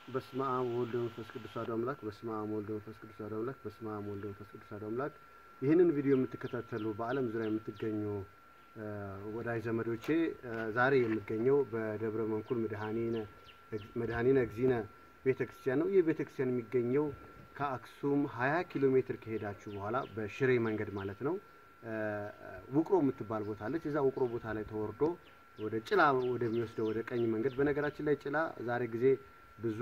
በስመ አብ ወወልድ ወመንፈስ ቅዱስ አሐዱ አምላክ በስመ አብ ወወልድ ወመንፈስ ቅዱስ አሐዱ አምላክ በስመ አብ ወወልድ ወመንፈስ ቅዱስ አሐዱ አምላክ። ይህንን ቪዲዮ የምትከታተሉ በዓለም ዙሪያ የምትገኙ እ ወዳጅ ዘመዶቼ እ ዛሬ የምገኘው በደብረ መንኩል መድኃኒነ መድኃኒነ እግዚእነ ቤተ ክርስቲያን ነው። ይህ ቤተ ክርስቲያን የሚገኘው ከአክሱም 20 ኪሎ ሜትር ከሄዳችሁ በኋላ በሽሬ መንገድ ማለት ነው እ ውቅሮ የምትባል ቦታ አለች። እዛ ውቅሮ ቦታ ላይ ተወርዶ ወደ ጭላ ወደሚወስደው ወደ ቀኝ መንገድ። በነገራችን ላይ ጭላ ዛሬ ጊዜ ብዙ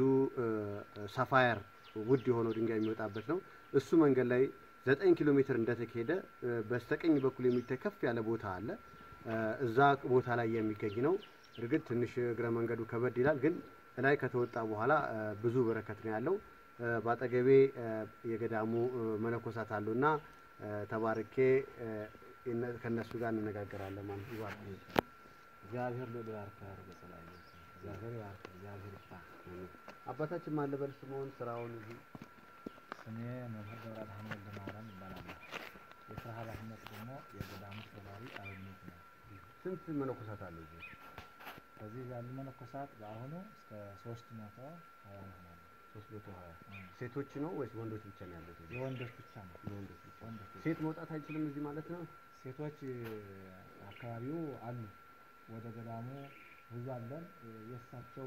ሳፋየር ውድ የሆነው ድንጋይ የሚወጣበት ነው። እሱ መንገድ ላይ ዘጠኝ ኪሎ ሜትር እንደተካሄደ እ በስተቀኝ በኩል የሚታይ ከፍ ያለ ቦታ አለ። እ እዛ ቦታ ላይ የሚገኝ ነው። እርግጥ ትንሽ እግረ መንገዱ ከበድ ይላል፣ ግን ላይ ከተወጣ በኋላ እ ብዙ በረከት ነው ያለው። እ በአጠገቤ እ የገዳሙ እ መነኮሳት አሉና እ ተባርኬ እ እነ- ከእነሱ ጋር እንነጋገራለን ማለት ነው። ይባርክ። እግዚአብሔር ልዑል ይባርክህ በሰላም እግዚአብሔር ይባርክ እግዚአብሔር ይፍታ። አባታችን ማን ልበል ስምዎን? ስራውን እዚህ ስሜ መምህር ገብረ አድኃኔ ወልደ ማርያም ይባላል። የስራ ኃላፊነት ደግሞ የገዳሙ ተባባሪ አበምኔት ነው። ስንት መነኮሳት አሉ እዚህ? ከዚህ ያሉ መነኮሳት በአሁኑ እስከ ሶስት መቶ ሀያ ይሆናሉ። ሶስት መቶ ሀያ ሴቶች ነው ወይስ ወንዶች ብቻ ነው ያሉት? እዚህ? የወንዶች ብቻ ነው። የወንዶች ብቻ። ወንዶች ብቻ። ሴት መውጣት አይችልም እዚህ ማለት ነው? ሴቶች አካባቢው አሉ። ወደ ገዳሙ ብዙ አለን። የእሳቸው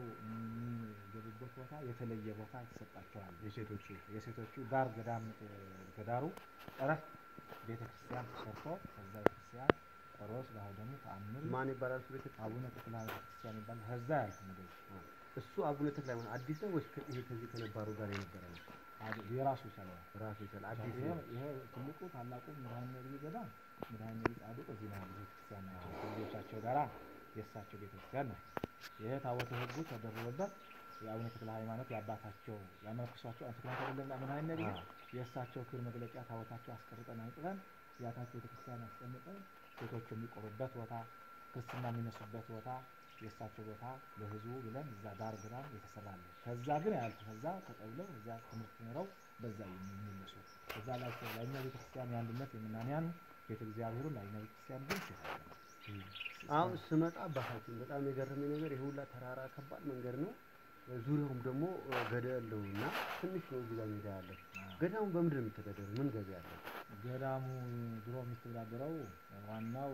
የሚገቡበት ቦታ የተለየ ቦታ ይሰጣቸዋል። የሴቶቹ የሴቶቹ ዳር ገዳም ገዳሩ ጠረፍ ቤተ ክርስቲያን ተሰርቶ ከዛ ቤተክርስቲያን ቆሮስ ባህው ደግሞ ተአምር ማን ይባላል? እሱ ቤተ አቡነ ተክለ ቤተክርስቲያን ይባላል። ከዛ ያልፍ እንደዚህ እሱ አቡነ ተክለ ሃይማኖት አዲስ ነው ወይስ ከ- ይሄ ከዚህ ከነባሩ ጋር የነበረ ነው? አድ- የራሱ ይቻላል። ራሱ ይችላል አዲስ ይሄ ነው። ይሄ ትልቁ ታላቁ መድኃኒነ ዓለም ገዳም መድኃኒነ ዓለም ጻድቁ እዚህ ነው ያለው ቤተክርስቲያን ናቸው። ከልጆቻቸው ጋራ የእሳቸው ቤተክርስቲያን ነው። ይሄ ታቦተ ሕጉ ተደርቦበት የአቡነ ተክለ ሃይማኖት የአባታቸው ያመለክሷቸው አንትክማት አይደለም መድኃኒነ ዓለም አዎ። የእሳቸው ክብር መግለጫ ታቦታቸው አስቀርጠን አንጥበን ያታቸው ቤተክርስቲያን አስቀምጠን ሴቶች የሚቆሩበት ቦታ፣ ክርስትና የሚነሱበት ቦታ የእሳቸው ቦታ ለህዝቡ ብለን እዛ ዳር ግራም የተሰራለ። ከዛ ግን ያልፍ ከዛ ተቀብለው እዛ ትምህርት ኖረው በዛ የሚመለሱ እዛ ላይ ላይኛው ቤተክርስቲያን የአንድነት የምናንያን ቤተ እግዚአብሔሩን ላይኛው ቤተክርስቲያን ግን ይሸታል። አሁን ስመጣ አባታችን በጣም የገረመኝ ነገር ይሄ ሁላ ተራራ ከባድ መንገድ ነው። ዙሪያውም ደግሞ እ፣ ገደል ነው እና ትንሽ ነው እዚህ ጋር ሜዳ ያለው። ገዳሙ በምንድን ነው የሚተዳደረው? ምን ገቢ ያለው? ገዳሙ ድሮ የሚተዳደረው ዋናው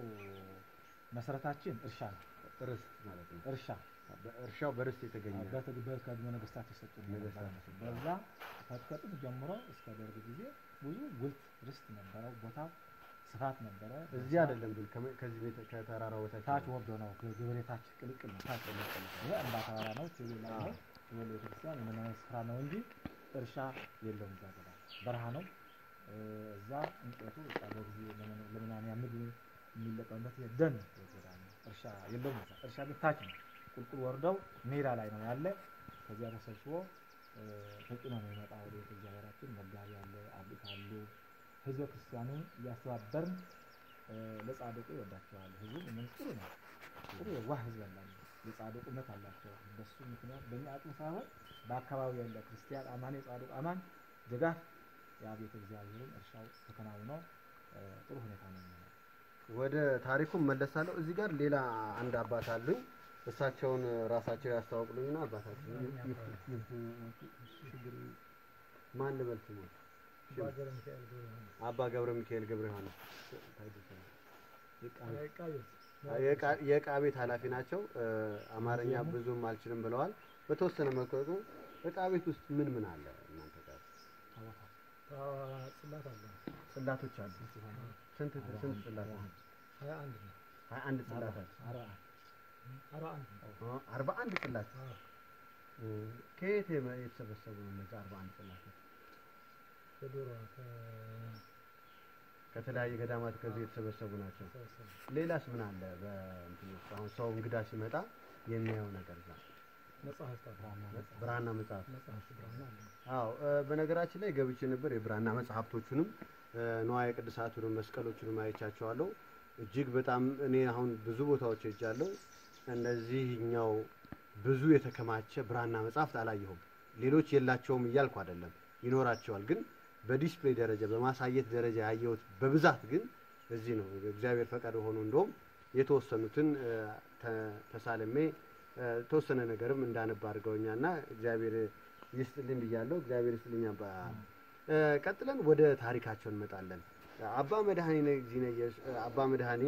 መሰረታችን እርሻ ነው። ርስት ማለት ነው። እርሻ እርሻው በርስት የተገኘ በተግበር ከድሞ ነገስታት የሰጡ ነገስታት በዛ ከጥንት ጀምሮ እስከ ደርግ ጊዜ ብዙ ጉልት ርስት ነበረው። ቦታው ስፋት ነበረ። እዚህ አይደለም ግን ከመ- ከዚህ ቤተ ከተራራው በታች ታች ነው። ወርዶ ነው ግብሬ ታች ቅልቅል ነው። ታች ቅልቅል ነው። ይሄ እንባ ተራራ ነው። ትቤ ላይ ነው። ትቤ ቤተክርስቲያን የመናዊ ስፍራ ነው እንጂ እርሻ የለውም። እዛ ገዳ በረሃ ነው። እ፣ እዛ እንጨቱ በቃ በጊዜ ለመና- ለመናንያን ምግብ የሚለቀምበት የደን ገዳ ነው። እርሻ የለውም። እዛ እርሻ ግን ታች ነው። ቁልቁል ወርደው ሜዳ ላይ ነው ያለ። ከዚያ ተሰብስቦ እ፣ ተጭኖ ነው የመጣ ወደ ቤተ እግዚአብሔራችን። መጋቢ አለ፣ አብት አሉ። ህዝበ ክርስቲያኑን እያስተባበርን እ፣ ለጻድቁ ይወዳቸዋል። ህዝቡ ምን ጥሩ ነው፣ ጥሩ የዋህ ህዝብ ያላቸው የጻድቁነት አላቸው። በሱ ምክንያት በእኛ አቅም ሳይሆን በአካባቢው ያለ ክርስቲያን አማን የጻድቁ አማን ድጋፍ ያ ቤተ እግዚአብሔርን እርሻው ተከናውኖ እ፣ ጥሩ ሁኔታ ነው የሚሆነው። ወደ ታሪኩም መለሳለሁ። እዚህ ጋር ሌላ አንድ አባት አሉኝ። እሳቸውን ራሳቸው ያስተዋውቁልኝና አባታችን ማን ልበል ስሞት? አባ ገብረ ሚካኤል ገብረ ዮሐንስ የዕቃ- የዕቃ ቤት ኃላፊ ናቸው። እ፣ አማርኛ ብዙም አልችልም ብለዋል። በተወሰነ መልኩ ደግሞ ዕቃ ቤት ውስጥ ምን ምን አለ እናንተ ጋር? ጽላት አለ ጽላቶች አሉ። ስንት ስንት ጽላቶች? ሀያ አንድ ነው ሀያ አንድ ጽላቶች አርባ አርባ አንድ ነው አርባ አንድ ጽላት አዎ። እ፣ ከየት የመ- የተሰበሰቡ ነው እነዚህ አርባ አንድ ጽላቶች? ከዶሮ ከተለያየ ገዳማት ከዚህ የተሰበሰቡ ናቸው። ከተሰበሰበ ሌላስ ምን አለ? በእንትን ውስጥ አሁን ሰው እንግዳ ሲመጣ የሚያየው ነገር እዛ መጽሐፍት አለ ብራና መጽሐፍ መጽሐፍት ብርሃን አለ አዎ እ፣ በነገራችን ላይ ገብቼ ነበር። የብራና መጽሐፍቶቹንም እ፣ ንዋየ ቅድሳቱንም መስቀሎቹንም አይቻቸዋለሁ። እጅግ በጣም እኔ አሁን ብዙ ቦታዎች ሄጃለሁ። እንደዚህኛው ብዙ የተከማቸ ብራና መጽሐፍት አላየሁም። ሌሎች የላቸውም እያልኩ አይደለም፣ ይኖራቸዋል። ግን በዲስፕሌይ ደረጃ በማሳየት ደረጃ ያየሁት በብዛት ግን እዚህ ነው። እግዚአብሔር ፈቃድ ሆኖ እንደውም የተወሰኑትን እ፣ ተ- ተሳልሜ እ፣ ተወሰነ ነገርም እንዳነባ አድርገውኛል እና እግዚአብሔር ይስጥልኝ ብያለሁ። እግዚአብሔር ይስጥልኝ አባ። እ፣ ቀጥለን ወደ ታሪካቸው እንመጣለን። አባ መድኃኒነ እግዚእነ ኢየሱስ አባ መድኃኒ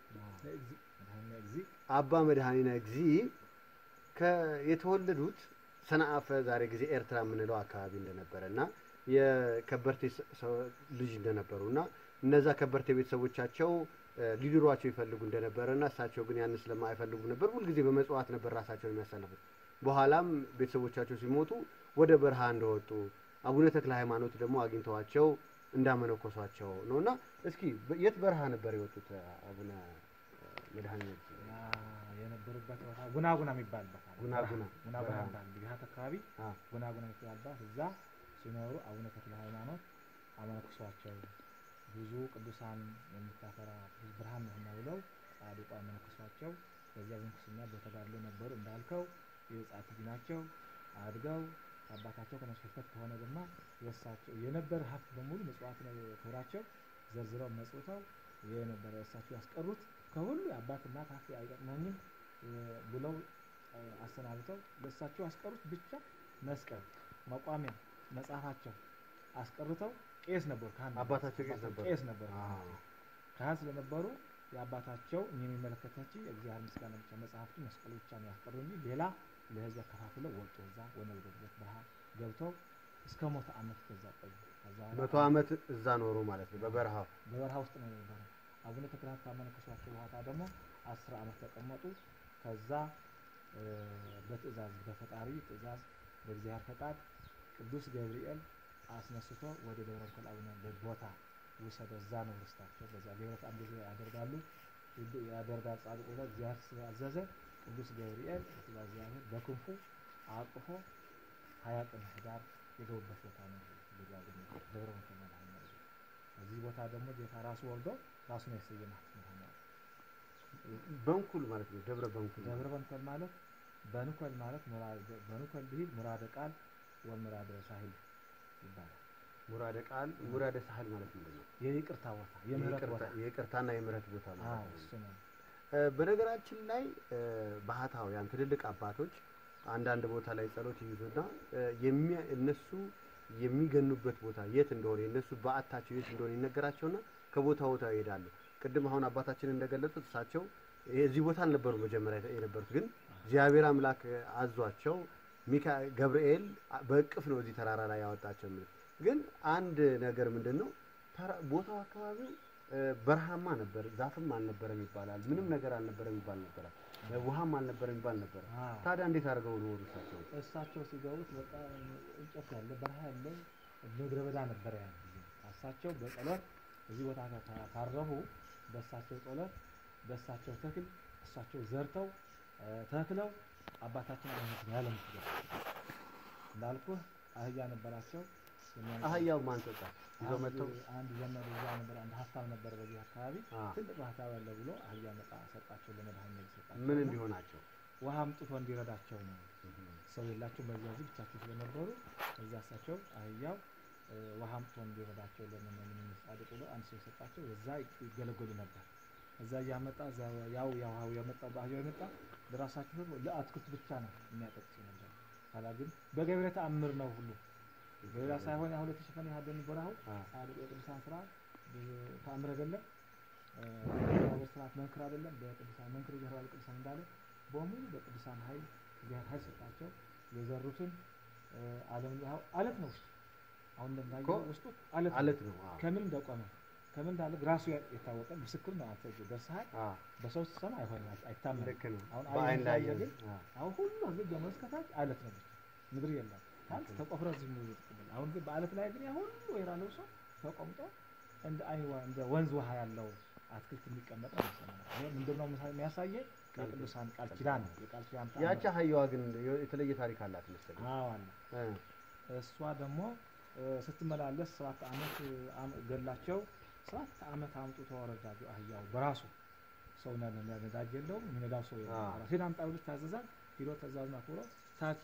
መድኃኒነ እግዚ አባ መድኃኒነ እግዚእ ከ- የተወለዱት ሰንአፈ ዛሬ ጊዜ ኤርትራ የምንለው አካባቢ እንደነበረ እና የከበርቴ ሰ- ሰው- ልጅ እንደነበሩ እና እነዛ ከበርቴ ቤተሰቦቻቸው እ፣ ሊድሯቸው ይፈልጉ እንደነበረ እና እሳቸው ግን ያን ስለማይፈልጉ ነበር ሁልጊዜ በመጽዋት ነበር ራሳቸውን የሚያሳልፉት። በኋላም ቤተሰቦቻቸው ሲሞቱ ወደ በረሃ እንደወጡ አቡነ ተክለ ሃይማኖት ደግሞ አግኝተዋቸው እንዳመነኮሷቸው ነው እና እስኪ በ- የት በረሃ ነበር የወጡት አቡነ መድኃኒነ እግዚእ? ያ የነበሩበት ቦታ ጉናጉና የሚባልበት አለ። ጉናጉና ጉናጉና በረሃ። የሚባል ግዛት አካባቢ አ፣ ጉናጉና የሚባልባት እዛ ሲኖሩ አቡነ ተክለ ሃይማኖት አመነኩሷቸው ብዙ ቅዱሳን የምታፈራ ብዙ ብርሃን ነህና ብለው ጻድቁ አመነኩሷቸው። በዚያ ምንኩስና በተጋድሎ ነበሩ እንዳልከው የጻት ልጅ ናቸው። አድገው አባታቸው ከነሱ ህልፈት ከሆነ ግማ የእሳቸው የነበረ ሀብት በሙሉ ምጽዋት ነው ክብራቸው ዘርዝረው መጽውተው የነበረ እሳቸው ያስቀሩት ከሁሉ የአባት እናት ሀብት አይጠቅመኝም እ፣ ብለው እ፣ አሰናብተው ለእሳቸው ያስቀሩት ብቻ መስቀል፣ መቋሚያ፣ መጽሐፋቸው አስቀርተው ቄስ ነበሩ። ካህን ነበሩ። አባታቸው ቄስ ነበሩ። ቄስ ነበሩ። አ፣ ካህን ስለነበሩ የአባታቸው የሚመለከታቸው የእግዚአብሔር ምስጋና ብቻ መጽሐፍቱ መስቀሉ ብቻ ነው ያስቀሩ እንጂ ሌላ ለህዝብ ከፋፍለው ወጡ። እዛ ወነብደበት በረሃ ገብተው እስከ ሞተ ዓመት ከዛ ቆዩ። ከዛ በኋላ መቶ ዓመት እዛ ኖሩ ማለት ነው በበረሃው። በበረሃ ውስጥ ነው የነበረው። አቡነ ተክለ ሃይማኖት ካመነኮሷቸው በኋላ ደግሞ አስር ዓመት ተቀመጡ። ከዛ እ፣ በትእዛዝ በፈጣሪ ትእዛዝ በእግዚአብሔር ፈቃድ ቅዱስ ገብርኤል አስነስቶ ወደ ደብረ ምክር አቡነ ቦታ ውሰደ። እዛ ነው ርስታቸው። በዛ ደብረ ተአምር ያደርጋሉ ይድ- ያደርጋል ጻድቁ ብለው እግዚአብሔር ስላዘዘ ቅዱስ ገብርኤል በትእዛዝ እግዚአብሔር በክንፉ አቅፎ ሀያ ቀን ህዳር የገቡበት ቦታ ነው። ጊዜ ያገኘ ደብረ ምክር መድኃኔዓለም እዚህ ቦታ ደግሞ ጌታ ራሱ ወርዶ ራሱ ነው የሰየማት መድኃኔዓለም። በንኩል ማለት ነው ደብረ በንኩል ደብረ በንኮል ማለት በንኮል ማለት ሙራ- በንኮል ብሂል ሙራደ ቃል ወሙራደ ሳሂል ይባላል። ሙራደ ቃል ሙራደ ሳህል ማለት ምንድን ነው? የይቅርታ ቦታ የምህረት ቦታ የይቅርታ- የይቅርታና የምህረት ቦታ አዎ፣ ማለት ነው። እሱ ነው። እ፣ በነገራችን ላይ እ፣ ባህታውያን ትልልቅ አባቶች አንዳንድ ቦታ ላይ ጸሎት ይይዙና እ፣ የሚያ- እነሱ የሚገኑበት ቦታ የት እንደሆነ የእነሱ በዓታቸው የት እንደሆነ ይነገራቸውና ከቦታ ቦታ ይሄዳሉ። ቅድም አሁን አባታችን እንደገለጹት እሳቸው እዚህ ቦታ አልነበሩ መጀመሪያ የነበሩት፣ ግን እግዚአብሔር አምላክ አዟቸው ሚካ ገብርኤል በእቅፍ ነው እዚህ ተራራ ላይ ያወጣቸው የሚሉት። ግን አንድ ነገር ምንድን ነው ተራ- ቦታው አካባቢው እ፣ በረሃማ ነበር፣ ዛፍም አልነበረም ይባላል። ምንም ነገር አልነበረም ይባል ነበረ፣ እ፣ ውሃም አልነበረም ይባል ነበረ። አዎ። ታዲያ እንዴት አድርገው ኖሩ እሳቸው? እሳቸው ሲገቡት በቃ እንጨት ያለ በረሃ ያለ ምድረ በዳ ነበረ ያን ጊዜ። እሳቸው በጸሎት እዚህ ቦታ ካ- ካረፉ በእሳቸው ጸሎት በእሳቸው ተክል እሳቸው ዘርተው እ፣ ተክለው አባታችን አይነት ያለሙት እንዳልኩህ አህያ ነበራቸው። የሚያመጣ- አህያው ማን ሰጣት? ይዘው አንድ- መጥተው አንድ ዘመድ እዛ ነበር፣ አንድ ሀብታም ነበር በዚህ አካባቢ አ፣ ትልቅ ባህታዊ ያለ ብሎ አህያ መጣ ሰጣቸው፣ ለመድኃኒት ሰጣቸው። ምን እንዲሆናቸው ውሃ አምጥቶ እንዲረዳቸው ነው። ሰው የላቸው በዚያ ዚህ ብቻቸው ስለነበሩ እዛ እሳቸው አህያው እ፣ ውሃ አምጥቶ እንዲረዳቸው ለምን ምን ጻድቅ ብሎ አንድ ሰው የሰጣቸው እዛ ይገለገሉ ነበር። እዛ እያመጣ እዛ ያው ያው ውሃው ያመጣው በአህያው የመጣ ለራሳቸው ደግሞ ለአትክልት ብቻ ነው የሚያጠቅሱ ነበር። ኋላ ግን በገብረ ተአምር ነው ሁሉ በሌላ ሳይሆን አሁን የተሸፈነ ያደን ቦራው አ፣ ጻድቁ የቅዱሳን ስራ ተአምር አይደለም እ፣ በእግዚአብሔር ስርዓት መንክር አይደለም በቅዱሳን መንክር ይጀራል ቅዱሳን እንዳለ በሙሉ በቅዱሳን ኃይል እግዚአብሔር ኃይል ሰጣቸው። የዘሩትን እ፣ ዓለም ያው አለት ነው ውስጡ አሁን እንደምታየው እኮ ውስጡ አለት ነው። አለት ነው። አ፣ ከምን እንደቆመ ከምን እንዳለ ራሱ ያ- የታወቀ ምስክር ነው። አንተ ደርሰሃል። አ፣ በሰው ስትሰማ አይሆንም አይታመንም። ልክ ነው። አሁን በአይን አይን ላይ ላይ ግን አ፣ አሁን ሁሉ ህዝብ ጀምሮ እስከታች አለት ነው ብቻ ምድር የለም። አንተ ተቆፍረ ዝም ብሎ ይጥቅብል። አሁን ግን በአለት ላይ ግን ያ ሁሉ ወይራ ለብሶ ተቆምጦ እንደ አይዋ እንደ ወንዝ ውሃ ያለው አትክልት የሚቀመጥ ነው መሰለኝ። ይሄ ምንድነው ምሳ- የሚያሳየው የቅዱሳን ቃል ኪዳን ነው። የቃል ኪዳን ተአምር ያቺ አህያዋ ግን የተለየ ታሪክ አላት መሰለኝ። አዎ አለ። እ፣ እሷ ደግሞ እ፣ ስትመላለስ ሰባት ዓመት እ፣ አም- ገላቸው ሰባት ዓመት አምጥቶ ወረዳጁ አህያው በራሱ ሰው ነ- ነ- ነዳጅ የለውም የሚነዳው ሰው የለውም። አዎ። ራሱ ሄድ አምጣ ብሎ ታዘዛል። ሂዶ ትእዛዙን አክብሮ ታች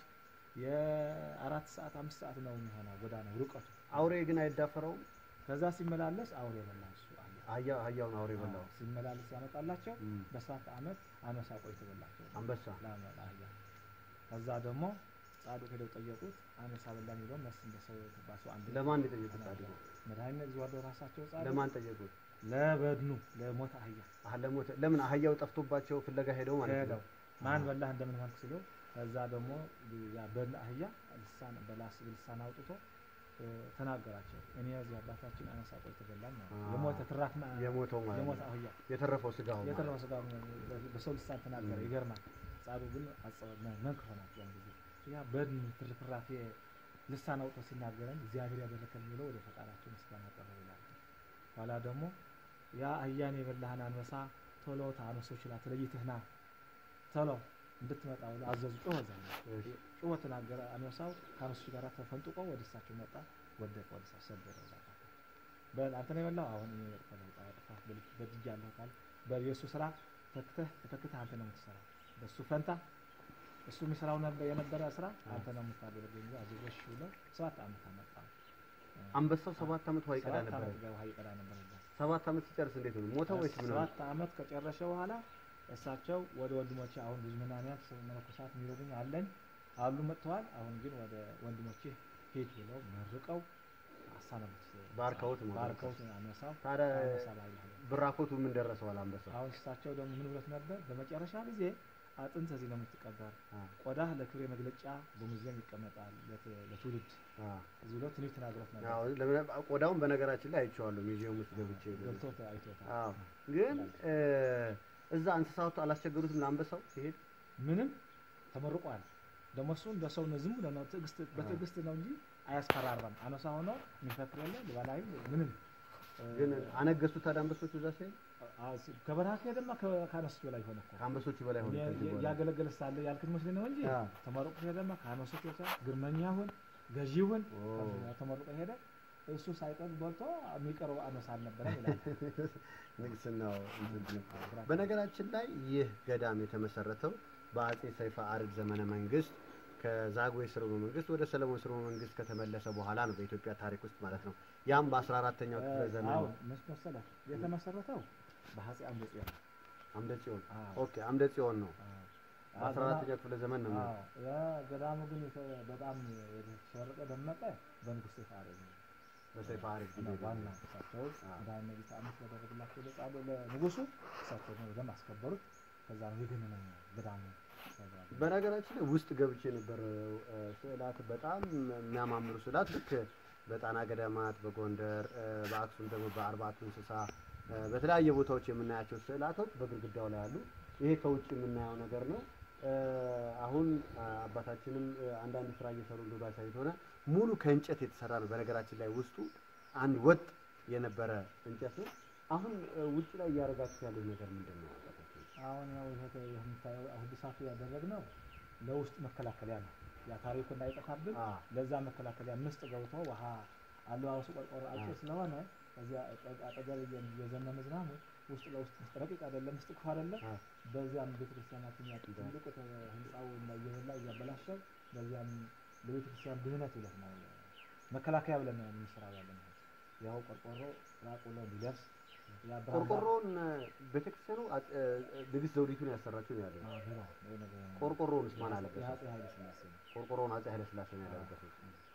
የአራት ሰዓት አምስት ሰዓት ነው የሚሆነው ጎዳናው ርቀቱ። አውሬ ግን አይዳፈረውም። ከዛ ሲመላለስ አውሬ በላ እሱ አህያ። አህያ አህያውን አውሬ በላው። አዎ፣ ሲመላለስ ያመጣላቸው እም፣ በሰባት ዓመት አመሳ ቆይቶ በላቸው አንበሳ ላመ- አህያ። ከዛ ደግሞ ጻድቅ ሄደው ጠየቁት። አንበሳ በላ የሚለው መልስ እንደሰው ባሱ አንድ ለማን የጠየቁት ጻድቁ? መድኃኒት እዚህ ወርደው ራሳቸው ጻድቅ ለማን ጠየቁት? ለበድኑ ለሞተ አህያ አህ ለሞተ ለምን አህያው ጠፍቶባቸው ፍለጋ ሄደው ማለት ሄደው ነው። ማን በላህ እንደምን ሆንክ ሲለው ከዛ ደግሞ ያ በላ አህያ ልሳን በላስ ልሳን አውጥቶ እ፣ ተናገራቸው። እኔ እዚህ አባታችን አነሳ ቆይ ተበላን ነው አ፣ የሞተ ትራፍ ማ- የሞተው ማለት የሞተ ነው። አህያ የተረፈው ስጋው ማለት የተረፈ ነው። ስጋ በሰው ልሳን ተናገረ። ም። ይገርማል። ጻድቁ ግን መንክሮ ናቸው። ያን ጊዜ ያ በድኑ ትርፍራፊ ልሳን አውጥቶ ሲናገረን እግዚአብሔር ያደረከል ብለው ወደ ፈጣሪያቸው ምስጋና ቀረቡ ይላል። ኋላ ደግሞ ያ አህያን የበላህን አንበሳ ቶሎ ከአንበሶች ላይ ተለይተህ ና ቶሎ እንድትመጣ ብሎ አዘዙ። ጮኸ እዛ ላይ እሺ። ጮኸ ተናገረ። አንበሳው ከአንበሶች ጋር ተፈንጥቆ ወደ እሳቸው መጣ። ወደቀ፣ ወደ እሳቸው ሰበረ። ይላል። በል አንተ ነው የበላው። አሁን እኔ ጥፋት በድያለሁ ካል በል የእሱ ስራ ተክተህ ተተክተህ አንተ ነው የምትሰራው። በእሱ ፈንታ እሱ የሚሰራው ነበር የነበረ ስራ አንተ ነው የምታደርገው እንጂ አዘዞሽ ብለው ሰባት ዓመት አመጣ። አንበሳው ሰባት ዓመት ውሃ ይቀዳ ሰባት ነበር። ዓመት ውሃ ይቀዳ ነበር እዛ። ሰባት ዓመት ሲጨርስ እንዴት ነው ሞተ ወይስ ምን ሆነ? ሰባት ዓመት ከጨረሰ በኋላ እሳቸው ወደ ወንድሞቼ አሁን ብዙ መናንያን መነኮሳት የሚረዱኝ አለኝ አሉ መጥተዋል። አሁን ግን ወደ ወንድሞቼ ሂድ ብለው መርቀው አሳነቡት። ባርከውት ማለት ነው። ባርከውት አነሳው ታዲያ አነሳ ባይል አለ። ብራኮቱ ምን ደረሰዋል አንበሳው? አሁን እሳቸው ደግሞ ምን ብሎት ነበር? በመጨረሻ ጊዜ አጥንት እዚህ ነው የምትቀበር፣ አ፣ ቆዳህ ለክብሬ መግለጫ በሙዚየም ይቀመጣል ለት- ለትውልድ አ። እዚህ ብሎ ትንቢት ተናግሮት ነበር። አዎ፣ ለምን- ቆዳውን በነገራችን ላይ አይቼዋለሁ ሚዚየም ውስጥ ገብቼ ገብቶት አይቶታል። አዎ ግን እ፣ እዛ እንስሳቱ አላስቸገሩትም ለአንበሳው ሲሄድ ምንም ተመርቋል። ደግሞ እሱ እንደ ሰው ነው፣ ዝም ብሎ ነው ትዕግስት በትዕግስት ነው እንጂ አያስፈራራም። አነሳ ሆኖ የሚፈክር የለ ልባላይም ምንም እ፣ ግን አነገሱት ታዲያ አንበሶቹ እዛ ሲሄድ አ- ሲ- ከበረሃ ከሄደማ ከ- ከአነሱት በላይ ሆነ እኮ ከአንበሶቹ በላይ ሆነ የ- ከዚህ የ- በኋላ ያገለገለ ሳለ ያልክት መስሎኝ ነው እንጂ አ፣ ተመርቆ ሄደማ ከአነሱት በላይ ግርመኛ ሁን ገዢ ሁን ኦ። ተመርቆ ሄደ። እሱ ሳይቀር በልቶ የሚቀረው አነሳ አልነበረም ይላል። ንግስናው እንትን ነው። በነገራችን ላይ ይህ ገዳም የተመሰረተው በአጼ ሰይፈ አርድ ዘመነ መንግስት ከዛጉዌ ስርወ መንግስት ወደ ሰለሞን ስርወ መንግስት ከተመለሰ በኋላ ነው በኢትዮጵያ ታሪክ ውስጥ ማለት ነው። ያም በ14ተኛው ክፍለ ዘመን አሁን ነው። ምን መሰለህ የተመሰረተው በአፄ አምደ ጽዮን ነው። አምደ ጽዮን አዎ። ኦኬ፣ አምደ ጽዮን ነው። አዎ። በ14ተኛው ክፍለ ዘመን ነው። አዎ። ያ ገዳሙ ግን የተ- በጣም የተሸረቀ ደመቀ በንጉሥ ሰይፈ አርዕድ ነው። በሰይፈ አርድ ጊዜ ነው ነው። ዋና እሳቸው አዎ። መድኃኒነ ጌታ አምስት ያደረግላቸው ለጻሉ ለንጉሱ እሳቸው ነው በደንብ አስከበሩት። ከዛ ነው የገነነ ገዳሙ ተባለ። በነገራችን ላይ ውስጥ ገብቼ የነበረው እ፣ ስዕላት በጣም የሚያማምሩ ስዕላት ልክ በጣና ገዳማት፣ በጎንደር እ፣ በአክሱም ደግሞ በአርባቱ እንስሳ እ፣ በተለያየ ቦታዎች የምናያቸው ስዕላቶች በግድግዳው ላይ አሉ። ይሄ ከውጭ የምናየው ነገር ነው። እ፣ አሁን አ፣ አባታችንም እ፣ አንዳንድ ስራ እየሰሩ እንደሆነ አሳይቶናል። ሙሉ ከእንጨት የተሰራ ነው። በነገራችን ላይ ውስጡ አንድ ወጥ የነበረ እንጨት ነው። አሁን እ፣ ውጭ ላይ እያደረጋችሁ ያለው ነገር ምንድን ነው? አባታችን? አሁን ያው ይሄ ተ- የምታየው አሁድሳቱ ያደረግነው ለውስጥ መከላከያ ነው። ያ ታሪኩ እንዳይጠፋብን አ፣ ለዛ መከላከያ ምስጥ ገብቶ ውሃ አለባበሱ ቆርቆሮ አጭር ስለሆነ እዚያ አጠ- አጠገብ እየ- እየዘነበ ዝናቡ ውስጥ ለውስጥ ረቂቅ አይደለም፣ ምስጥ ክፉ አይደለም። አ፣ በዚያም ቤተክርስቲያናችን ያ ትልቁ ተ- ህንፃው እና እየበላ እያበላሸው በዚያም ለቤተክርስቲያን ድህነት ብለት ነው መከላከያ ብለን ነው የምንሰራው ያለን ያው ቆርቆሮ ራቅ ብሎ እንዲደርስ ያ ብርሃን ቆርቆሮውን ቤተክርስቲያኑ አጥ- እ፣ ንግስት ዘውዲቱን ያሰራችው ነው ያለው። አዎ፣ ቢሮ ወይ ነገር ቆርቆሮውንስ ማን አለበሰው? የአፄ ኃይለ ሥላሴ ነው። ቆርቆሮውን አፄ ኃይለ ሥላሴ ነው ያለበሰው።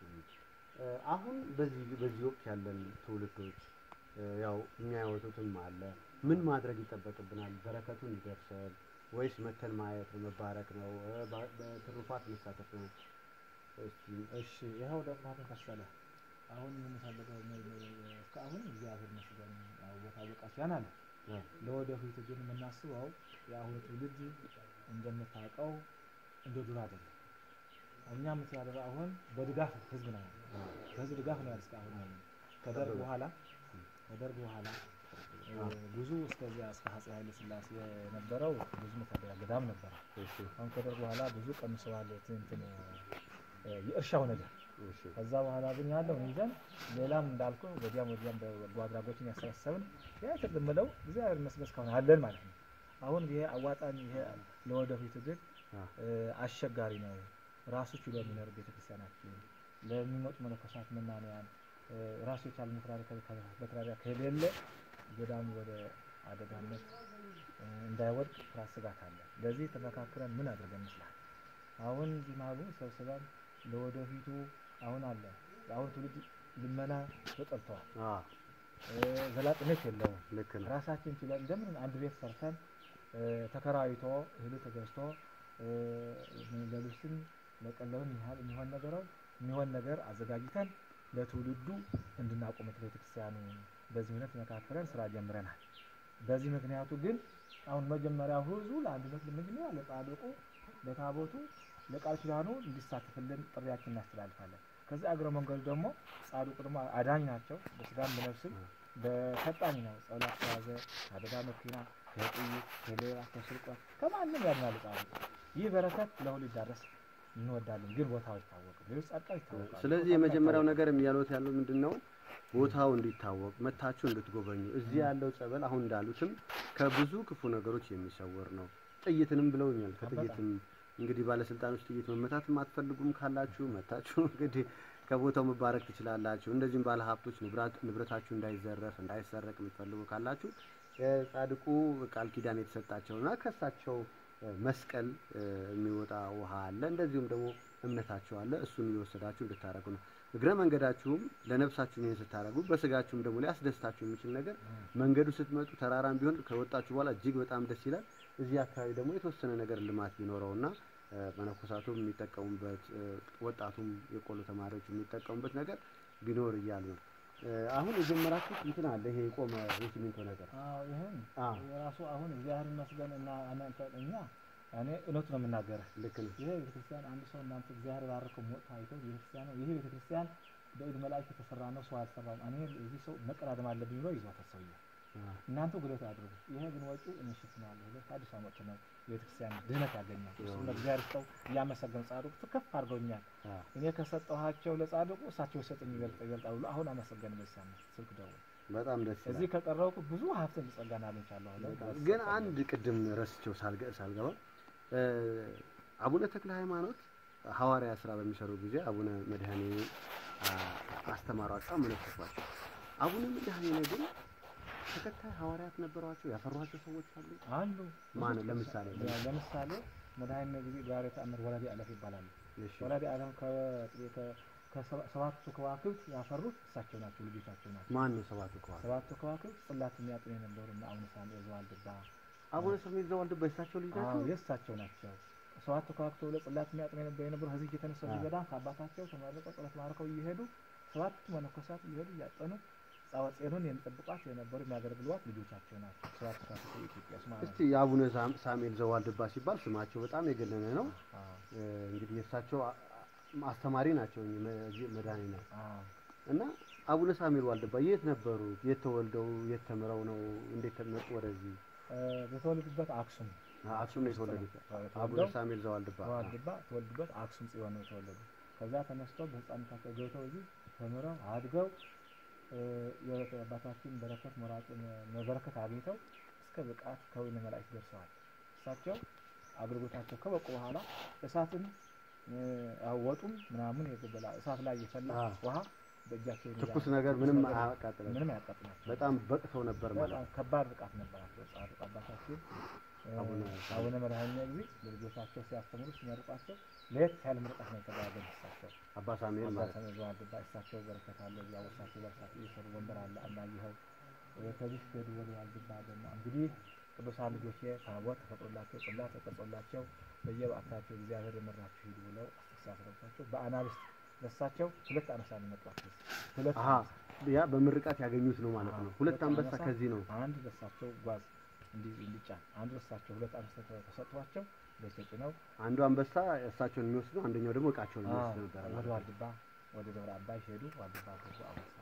እ፣ አሁን በዚህ በዚህ ወቅት ያለን ትውልዶች እ፣ ያው የሚያወጡትም አለ። ምን ማድረግ ይጠበቅብናል? በረከቱን ይደርሰን ወይስ መተን ማየት ነው መባረክ ነው እ፣ በ- በትሩፋት መሳተፍ ነው? እስኪ እሺ ይኸው ደግሞ ምን መሰለህ አሁን የምንፈልገው ነ- ነ- እስካሁን እግዚአብሔር ይመስገን ያው ቦታ በቃሲያን አለ። እ፣ ለወደፊት ግን የምናስበው የአሁኑ ትውልድ እንደምታውቀው እንደ ዱር አይደለም። እኛ የምትያደረ አሁን በድጋፍ ህዝብ ነው ያለው። በህዝብ ድጋፍ ነው ያለ እስካሁን ያለ ከደርግ በኋላ ከደርግ በኋላ እ፣ ብዙ እስከዚያ እስከ አፄ ኃይለ ሥላሴ የነበረው ብዙ መታደያ ገዳም ነበረ። እሺ፣ አሁን ከደርግ በኋላ ብዙ ቀንሰዋል። እንትን እ፣ የእርሻው ነገር እሺ፣ ከዛ በኋላ ግን ያለው ይዘን ሌላም እንዳልኩ ወዲያም ወዲያም በጎ አድራጎችን ያሰባሰብን ያ ትልምለው እግዚአብሔር ይመስገን እስካሁን አለን ማለት ነው። አሁን ይሄ አዋጣኝ ይሄ ለወደፊት ግን አ፣ እ፣ አስቸጋሪ ነው። ራሱ ችሎ የሚኖር ቤተክርስቲያናችን ለሚመጡ መነኮሳት መናንያን እ፣ ራሱ የቻለ መተዳደሪያ ከሌለ ገዳሙ ወደ አደጋነት እ፣ እንዳይወድቅ ፍርሃት ስጋት አለ። ለዚህ ተመካክረን ምን አድርገን ይመስላል አሁን እዚህ ማሉ ሰብስበን ለወደፊቱ አሁን አለ የአሁን ትውልድ ልመና ተጠልተዋል። አ እ፣ ዘላቂነት የለውም። ልክ ነው። ራሳችን ችለን እንደምን አንድ ቤት ሰርተን እ፣ ተከራይቶ እህሉ ተገዝቶ እ፣ ለልብስም ለቀለብም ያህል የሚሆን ነገረው የሚሆን ነገር አዘጋጅተን ለትውልዱ እንድናቆመት ቤተክርስቲያኑ በዚህ እውነት መካከለን ስራ ጀምረናል። በዚህ ምክንያቱ ግን አሁን መጀመሪያው ህዝቡ ለአንድነት ለመጀመሪያ ለጻድቁ ለታቦቱ ለቃል ኪዳኑ እንዲሳተፍልን ጥሪያችን እናስተላልፋለን። ከዚህ አግረ መንገዱ ደግሞ ጻድቁ ደግሞ አዳኝ ናቸው። በስጋም በነፍስም በፈጣኝ ነው። ጸሎት ከያዘ ከአደጋ መኪና፣ ከጥይት፣ ከሌባ፣ ከስርቆት ከማንም ያድናል ጻድቁ። ይህ በረከት ለሁሉ ይዳረስ እንወዳለን። ግን ቦታው አይታወቅም። ሌሎች ጻድቃን ይታወቃሉ። ስለዚህ የመጀመሪያው ነገር የሚያሉት ያለው ምንድን ነው? ቦታው እንዲታወቅ መታችሁ እንድትጎበኙ። እዚህ ያለው ጸበል አሁን እንዳሉትም ከብዙ ክፉ ነገሮች የሚሰወር ነው። ጥይትንም ብለውኛል። ከጥይትም እንግዲህ ባለስልጣኖች ጥይት መመታትም አትፈልጉም ካላችሁ መታችሁ እንግዲህ ከቦታው መባረክ ትችላላችሁ። እንደዚህም ባለ ሀብቶች ንብረታችሁ እንዳይዘረፍ እንዳይሰረቅ የምትፈልጉ ካላችሁ የጻድቁ ቃል ኪዳን የተሰጣቸውና ከሳቸው መስቀል እ፣ የሚወጣ ውሃ አለ። እንደዚሁም ደግሞ እምነታቸው አለ። እሱን እየወሰዳችሁ እንድታረጉ ነው። እግረ መንገዳችሁም ለነፍሳችሁ ይህን ስታረጉ፣ በስጋችሁም ደግሞ ሊያስደስታችሁ የሚችል ነገር መንገዱ ስትመጡ ተራራም ቢሆን ከወጣችሁ በኋላ እጅግ በጣም ደስ ይላል። እዚህ አካባቢ ደግሞ የተወሰነ ነገር ልማት ቢኖረውና እ፣ መነኮሳቱም የሚጠቀሙበት እ፣ ወጣቱም የቆሎ ተማሪዎች የሚጠቀሙበት ነገር ቢኖር እያሉ ነው። እ፣ አሁን የጀመራችሁት እንትን አለ ይሄ የቆመ የሲሚንቶ ነገር አዎ ይህን አዎ። የራሱ አሁን እግዚአብሔር ይመስገን እና እናንተ እኛ እኔ እውነቱ ነው የምናገርህ። ልክ ነው። ይሄ ቤተክርስቲያን አንድ ሰው እናንተ እግዚአብሔር ባረከው ሞት አይተው ቤተክርስቲያን ነው። ይሄ ቤተክርስቲያን በእድ መላእክት የተሰራ ነው፣ ሰው አልሰራውም። እኔ እዚህ ሰው መቀዳደም አለብኝ ብሎ ይዟታል ሰውዬው። አ፣ እናንተ ጉዳት አድርጉ። ይሄ ግን ወጪው እንሽት ነው ያለው። ሁለት አዲስ አመት ነው የቤተክርስቲያን ድህነት ያገኛል። እሱም ለእግዚአብሔር ሰው እያመሰገን ጻድቁ ከፍ አድርገውኛል። አ፣ እኔ ከሰጠኋቸው ለጻድቁ እሳቸው የሰጠኝ ይበልጥ ይበልጣል ብሎ አሁን አመሰገን በዚህ ሳምንት ስልክ ደውል በጣም ደስ ይላል። እዚህ ከቀረብኩ ብዙ ሀብትን ጸጋን አግኝቻለሁ። አለ ግን አንድ ቅድም ረስቸው ሳልገ- ሳልገባ እ፣ አቡነ ተክለ ሃይማኖት ሐዋርያ ስራ በሚሰሩ ጊዜ አቡነ መድኃኔ አስተማሯቸው፣ አመለከቷቸው። አቡነ መድኃኔ ግን ተከታይ ሐዋርያት ነበሯቸው፣ ያፈሯቸው ሰዎች አሉ። አሉ ማን ለምሳሌ ለምሳሌ መድኃኒነ ጊዜ ጋር ተአምር ወላዲ አለፍ ይባላሉ። እሺ፣ ወላዲ አለም ከሰባቱ ከዋክብት ያፈሩት እሳቸው ናቸው፣ ልጆቻቸው ናቸው። ማን ነው ሰባቱ ከዋክብት? ሰባቱ ከዋክብት ጽላት የሚያጥኑ የነበሩ እና አቡነ ሳሙኤል ዘዋልድባ አቡነ ሰሜን ዘዋልድባ የእሳቸው ልጅ አዎ ናቸው። የእሳቸው ናቸው። ሰባቱ ከዋክብት ብሎ ጽላት የሚያጥኑ የነበሩ የነበሩ ከዚህ የተነሳ አዎ። ገዳም ከአባታቸው ተመርቀው ጸሎት ማርከው እየሄዱ ሰባቱ መነኮሳት እየሄዱ እያጠኑ ጻወጼኑን የሚጠብቋት የነበሩ የሚያገለግሏት ልጆቻቸው ናቸው። ሰባቱ ከዋክብት የኢትዮጵያ ስማ እስቲ የአቡነ ሳም- ሳሙኤል ዘዋልድባ ሲባል ስማቸው በጣም የገነነ ነው። አዎ እ፣ እንግዲህ የእሳቸው አ- አስተማሪ ናቸው እኚህ መ- እዚህ መድኃኔ ነው አዎ እና አቡነ ሳሙኤል ዋልድባ የት ነበሩ? የት ተወልደው የት ተምረው ነው? እንዴት መጡ ወደዚህ? የተወለዱበት አክሱም አክሱም ነው የተወለዱት። አቡነ ተወልደው ሳሙኤል ዘዋልድባ ተዋልድባ ተወልዱበት አክሱም ጽዮን ነው የተወለዱ። ከዛ ተነስተው በህፃንነታቸው ገብተው እዚህ ተምረው አድገው እ፣ የአባታችን በረከት ሞራጭ በረከት አግኝተው እስከ ብቃት ከወይነ መላእክት ደርሰዋል። እሳቸው አገልግሎታቸው ከበቁ በኋላ እሳትን እ፣ አወጡም ምናምን የገበላ እሳት ላይ የፈላ አዎ። ውሃ በእጃቸው ይይዛሉ። ትኩስ ነገር ምንም ነገር አያቃጥለም። ምንም አያቃጥላቸው። በጣም በቅተው ነበር ማለት በጣም ከባድ ብቃት ነበራቸው። ጻድቁ አባታችን እ፣ አቡነ አቡነ መድኃኒነ ጊዜ ለልጆቻቸው ሲያስተምሩ ሲመርቋቸው ለየት ያለ ምርቃት ነው የተደረገ። እሳቸው አባ ሳሙኤል ማለት ነው። አባታችን ዘዋልድባ እሳቸው በረከት አለ ያወሳቸው በረከት እየሰሩ ወንበር አለ አላየኸው እ፣ ከዚህ ሄዱ ወደ ዋልድባ ደግሞ እንግዲህ ቅዱሳን ልጆቼ ታቦት ተፈጥሮላቸው ጽላት ተቀርጾላቸው በየበዓታቸው እግዚአብሔር የመራችሁ ሂዱ ብለው ሲያስረባቸው በአናብስት ለእሳቸው ሁለት አነሳ ነው የመጧቸው። ሁለት አሀ ያ በምርቃት ያገኙት ነው ማለት ነው። ሁለት አንበሳ አንበሳ ከዚህ ነው። አንድ ለእሳቸው ጓዝ እንዲ- እንዲጫን አንዱ ለእሳቸው ሁለት አንበሳ ተ- ተሰጥቷቸው በተጭነው አንዱ አንበሳ እሳቸውን የሚወስድ ነው፣ አንደኛው ደግሞ እቃቸውን የሚወስድ ነበር ወደ ማለት ነው። ዋልድባ ወደ ደብረ አባይ ሄዱ። ዋልድባ ገቡ። አበሳ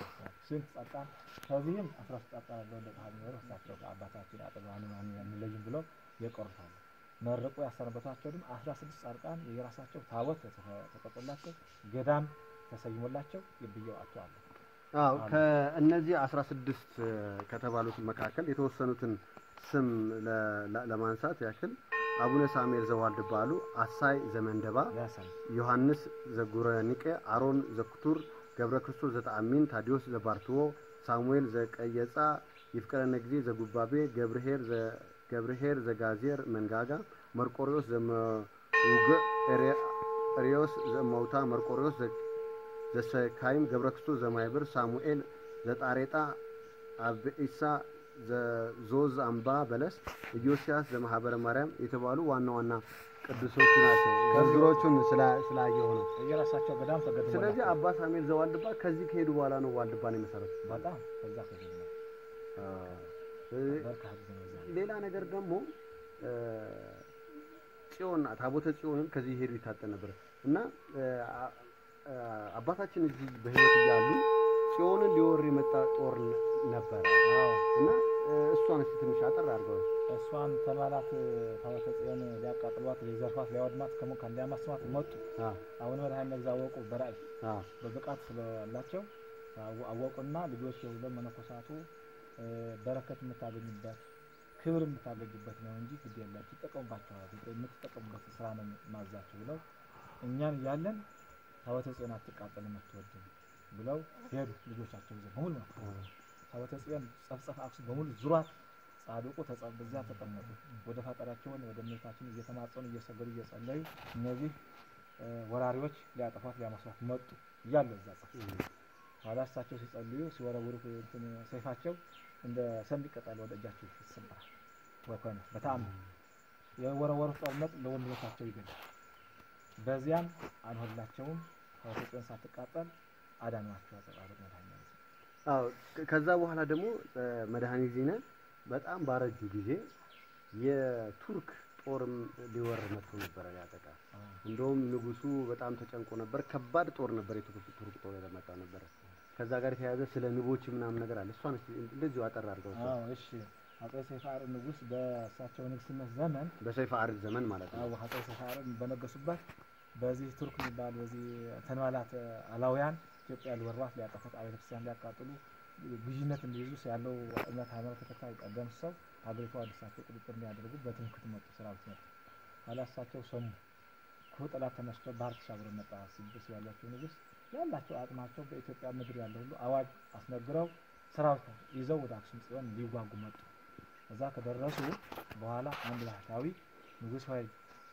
ስንት ጻድቃን ከዚህም አስራ ሶስት ጻድቃን ያለው እንደ ቃል የሚኖሩ እሳቸው ከአባታችን አጠገባን አንለይም ብለው የቆርታሉ መረቁ ያሰነበቷቸው ደግሞ አስራ ስድስት ጻድቃን የራሳቸው ታቦት ተተ- ተቀርጾላቸው ገዳም ተሰይሞላቸው የብየው አጥተዋል። አዎ ከእነዚህ አስራ ስድስት ከተባሉት መካከል የተወሰኑትን ስም ለ- ለ- ለማንሳት ያክል አቡነ ሳሙኤል ዘዋልድባ አሉ፣ አሳይ ዘመንደባ፣ ያሳይ ዮሐንስ ዘጉረኒቄ፣ አሮን ዘኩቱር፣ ገብረ ክርስቶስ ዘተአሚን፣ ታዲዮስ ዘባርትዎ፣ ሳሙኤል ዘቀየጻ፣ ይፍቀረነ ጊዜ ዘጉባቤ፣ ገብርሄር ዘ- ገብርሄር ዘጋዜር መንጋጋ፣ መርቆሪዎስ ዘመውግዕ፣ ኤሬ- ሪዮስ ዘመውታ መርቆሪዎስ ዘ- ዘሰካይም ገብረ ክርስቶስ ዘማይብር ሳሙኤል ዘጣሬጣ አብኢሳ ዘዞዝ አምባ በለስ ኢዮስያስ ዘማህበረ ማርያም የተባሉ ዋና ዋና ቅዱሶች ናቸው። ዝርዝሮቹን ስላ- ስላየሁ ነው። የራሳቸው ገዳም ተገድሞ ስለዚህ አባ ሳሙኤል ዘዋልድባ ከዚህ ከሄዱ በኋላ ነው ዋልድባን የመሰረቱት። በጣም ከዛ ከዚህ ነው ስለዚህ በርካታ ጊዜ ነው እዛ ሌላ ነገር ደግሞ እ፣ ጽዮን ታቦተ ጽዮንን ከዚህ ሄዱ ይታጠን ነበር እና እ፣ አ- እ፣ አባታችን እዚህ በህይወት እያሉ ጽዮንን ሊወር የመጣ ጦር ነ- ነበረ አዎ እና እ፣ እሷን እስኪ ትንሽ አጠር አድርገው እሷን ተማላት ታቦተ ጽዮን ሊያቃጥሏት ሊዘርፏት ሊያወድማት ከሞ ሊያማስማት መጡ አ አሁን መድኃኒት መግዛ አወቁ በራእይ አ በብቃት ስላላቸው አወ- አወቁና ልጆች የሁሉም መነኮሳቱ እ፣ በረከት የምታገኙበት ክብር የምታገኙበት ነው እንጂ ግድ የላችሁ ይጠቀሙባቸዋል የምትጠቀሙበት ስራ ነው ማዛችሁ ብለው እኛን እያለን ታቦተ ጽዮን አትቃጠልም አትወድም ብለው ሄዱ ልጆቻቸው ይዘው በሙሉ ነው ታቦተ ጽዮን ጸፍጸፍ አክሱም በሙሉ ዙሯት ጻድቁ ተጸ- በዚያ ተቀመጡ ወደ ፈጣሪያቸውን ወደ እመቤታችን እየተማጸኑ እየሰገዱ እየጸለዩ እነዚህ እ፣ ወራሪዎች ሊያጠፏት ሊያመስሏት መጡ እያለ እዛ ጸፍ ኋላ እሳቸው ሲጸልዩ ሲወረውሩ እንትን ሰይፋቸው እንደ ሰንድ ቅጠል ወደ እጃቸው ይሰበራል። ወኮነ በተአምር የወረወሩት ጦርነት ለወንድሞቻቸው ይገዳል። በዚያም አልሆላቸውም። ታቦተ ጽዮን ሳትቃጠል አዳኗቸው። አጸባበቅ መድኃኒዓለም አዎ ከ- ከዛ በኋላ ደግሞ እ፣ መድኃኒት ዜና በጣም ባረጁ ጊዜ የቱርክ ጦርም ሊወር መጥቶ ነበረ ሊያጠቃ እንደውም ንጉሱ በጣም ተጨንቆ ነበር። ከባድ ጦር ነበር የቱርክ ቱርክ ጦር የመጣው ነበረ። ከዛ ጋር የተያያዘ ስለ ንቦች ምናምን ነገር አለ። እሷን እስኪ እንደዚሁ አጠር አድርገው እስኪ። አዎ እሺ። አጼ ሰይፈ አርዕድ ንጉስ በእሳቸው ንግስነት ዘመን በሰይፈ አርዕድ ዘመን ማለት ነው። አዎ አጼ ሰይፈ አርዕድ በነገሱበት በዚህ ቱርክ የሚባል በዚህ ተንባላት አላውያን ኢትዮጵያ ሊወሯት ሊያጠፉት አብያተ ክርስቲያን ሊያቃጥሉ ግዥነት እንዲይዙ ያለው እምነት ሃይማኖት ተከታይ ቀደምሰው ሀገሪቷ ወደ እሳቸው ቁጥጥር እንዲያደርጉ በትምክህት መጡ፣ ሰራዊት መጡ። ኋላ እሳቸው ሰሙ። ክፉ ጠላት ተነስቶ ባህር ተሻግሮ መጣ። ስድስት ያላቸው ንጉስ ያላቸው አቅማቸው በኢትዮጵያ ምድር ያለው ሁሉ አዋጅ አስነግረው ሰራዊት ይዘው ወደ አክሱም ጽዮን ሊዋጉ መጡ። እዛ ከደረሱ በኋላ አንድ ባህታዊ ንጉስ ሆይ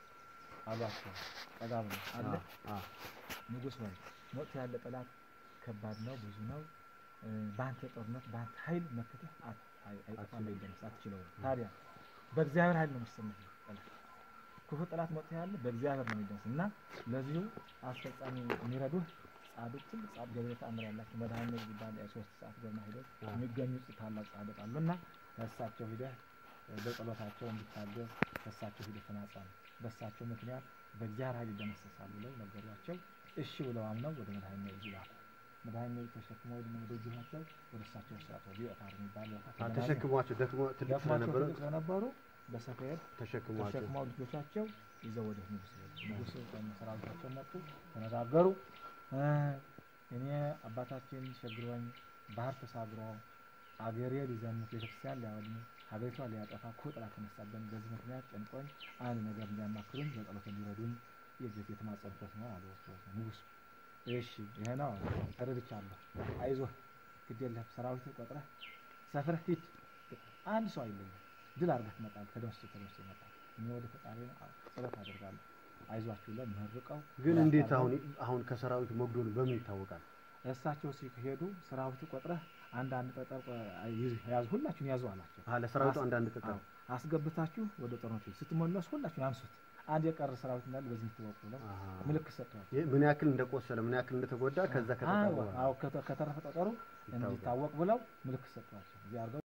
አሏቸው። ጠጋ ብሎ አለ አ ንጉስ ሆይ መጥቶ ያለ ጠላት ከባድ ነው፣ ብዙ ነው። እ፣ በአንተ ጦርነት በአንተ ኃይል መከተህ አት- አይ- አይጠፋም፣ አይደምስ፣ አትችለውም። ታዲያ በእግዚአብሔር ኃይል ነው የሚሰምህ ጠላት። ክፉ ጠላት መጥቶ ያለ በእግዚአብሔር ነው የሚደምስ እና ለዚሁ አስፈጻሚ የሚረዱህ ጻድቅ ትልቅ ጻድቅ ገብረ ተአምር ያላቸው መድኃኒት ቢባል ሶስት ሰዓት ገና ሂደው የሚገኙ ታላቅ ጻድቅ አሉና ከእሳቸው ሂደህ እ፣ በጸሎታቸው እንዲታገዝ ከእሳቸው ሂደህ ተማጸን፣ በእሳቸው ምክንያት በእግዚአብሔር ኃይል ይደመሰሳሉ ብለው ነገሯቸው። እሺ ብለው አምነው ወደ መድኃኒት ይላኩ። መድኃኒት ተሸክመው ወደ ወደጅኋቸው ወደ እሳቸው ስራት ወደ ዮታር የሚባል ቦታ አ ተሸክሟቸው ደክሞ ትልቅ ደክሟቸው ስለነበረ ትልቅ ስለነበሩ በሰፌድ ተሸክሟቸው ተሸክመው ልጆቻቸው ይዘው ወደ ንጉስ ሄዱ። ንጉስ ከነ ሰራዊታቸው መጡ፣ ተነጋገሩ። እ፣ እኔ አባታችን ሸግሮኝ ባህር ተሳግሮ አገሬ ሊዘምት ቤተክርስቲያን ሊያወድም ሀገሪቷ ሊያጠፋ ክፉ ጠላት ተነሳብን። በዚህ ምክንያት ጨንቆኝ አንድ ነገር እንዲያማክሩኝ በጸሎት እንዲረዱኝ የዚህ የተማጸንበት ነው አሉ ንጉሱ። እሺ ይሄ ነው ተረድቻለሁ። አይዞህ ግድ የለህም ሰራዊት ቆጥረህ ሰፍረህ ሂድ። አንድ ሰው አይለኝም። ድል አድርገህ ትመጣለህ። ተደምስቶ ተደምስቶ ይመጣል። እኔ ወደ ፈጣሪ ጸሎት አደርጋለሁ። አይዟችሁ ብለው መርቀው ግን እንዴት አሁን አሁን ከሰራዊት መጉደሉ በምን ይታወቃል? እሳቸው ሲሄዱ ሰራዊቱ ቆጥረህ አንድ አንድ ጠጠር ቆ- ይዝ- ያዙ ሁላችሁን ያዙ አላቸው። አ ለሰራዊቱ አስ- አንዳንድ ጠጠር አዎ፣ አስገብታችሁ ወደ ጦርነቱ ስትመለሱ ሁላችሁን አንሱት። አንድ የቀረ ሰራዊት እንዳለ በዚህ የምትወቁ ብለው አሃ። ምልክት ሰጥተዋል። ይህ ምን ያክል እንደቆሰለ ምን ያክል እንደተጎዳ ከዛ ከተጠሩ አዎ፣ አዎ፣ ከተ- ከተረፈ ጠጠሩ እንዲታወቅ ብለው ምልክት ሰጥተዋቸው እዚህ አድርገው